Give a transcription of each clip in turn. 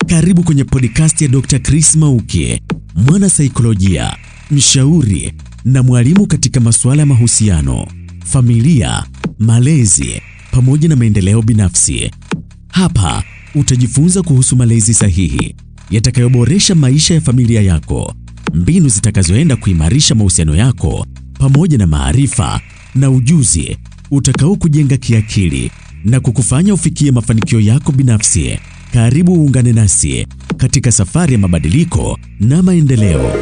Karibu kwenye podcast ya Dr. Chris Mauki, mwana saikolojia, mshauri na mwalimu katika masuala ya mahusiano, familia, malezi pamoja na maendeleo binafsi. Hapa utajifunza kuhusu malezi sahihi yatakayoboresha maisha ya familia yako, mbinu zitakazoenda kuimarisha mahusiano yako pamoja na maarifa na ujuzi utakao kujenga kiakili na kukufanya ufikie mafanikio yako binafsi. Karibu uungane nasi katika safari ya mabadiliko na maendeleo.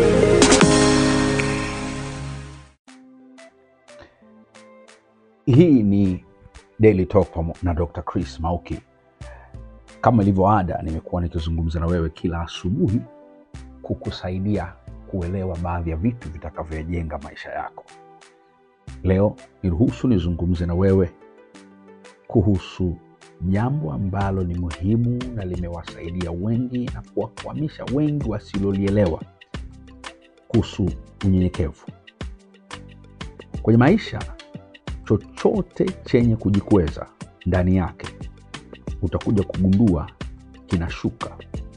Hii ni Daily Talk pamo- na Dr. Chris Mauki. Kama ilivyo ada, nimekuwa nikizungumza na wewe kila asubuhi kukusaidia kuelewa baadhi ya vitu vitakavyojenga maisha yako. Leo niruhusu nizungumze na wewe kuhusu jambo ambalo ni muhimu na limewasaidia wengi na kuwakwamisha wengi wasilolielewa kuhusu unyenyekevu kwenye maisha. Chochote chenye kujikweza ndani yake utakuja kugundua kinashuka.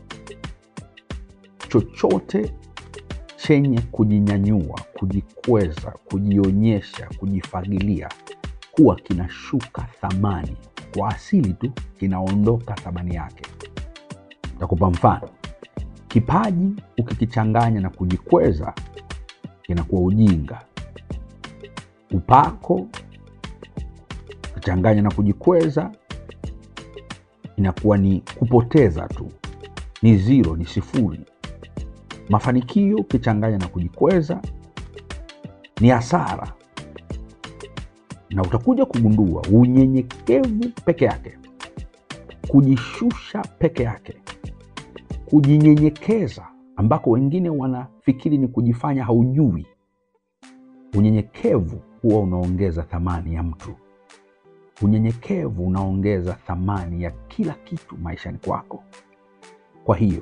Chochote chenye kujinyanyua, kujikweza, kujionyesha, kujifagilia huwa kinashuka thamani kwa asili tu, kinaondoka thamani yake. Takupa mfano. Kipaji ukikichanganya na kujikweza inakuwa ujinga. Upako ukichanganya na kujikweza inakuwa ni kupoteza tu, ni zero, ni sifuri. Mafanikio ukichanganya na kujikweza ni hasara, na utakuja kugundua unyenyekevu peke yake, kujishusha peke yake, kujinyenyekeza ambako wengine wanafikiri ni kujifanya haujui. Unyenyekevu huwa unaongeza thamani ya mtu. Unyenyekevu unaongeza thamani ya kila kitu maishani kwako. Kwa hiyo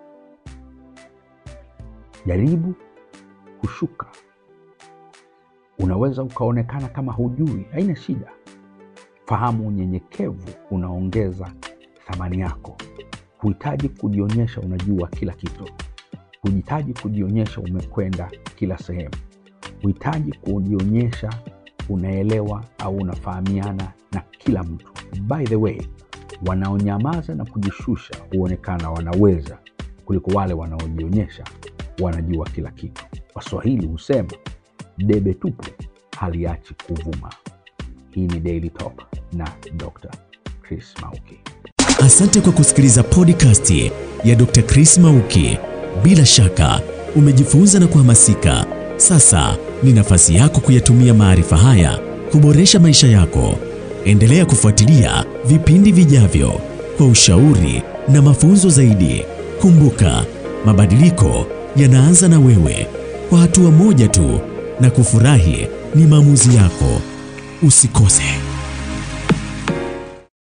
jaribu kushuka. Unaweza ukaonekana kama hujui, haina shida. Fahamu unyenyekevu unaongeza thamani yako. Huhitaji kujionyesha unajua kila kitu, huhitaji kujionyesha umekwenda kila sehemu, huhitaji kujionyesha unaelewa au unafahamiana na kila mtu. By the way, wanaonyamaza na kujishusha huonekana wanaweza kuliko wale wanaojionyesha wanajua kila kitu. Waswahili husema debe tupu haliachi kuvuma. Hii ni Daily Talk na Dr. Chris Mauki. Asante kwa kusikiliza podcast ya Dr. Chris Mauki. Bila shaka umejifunza na kuhamasika. Sasa ni nafasi yako kuyatumia maarifa haya kuboresha maisha yako. Endelea kufuatilia vipindi vijavyo kwa ushauri na mafunzo zaidi. Kumbuka, mabadiliko yanaanza na wewe, kwa hatua moja tu, na kufurahi ni maamuzi yako. Usikose.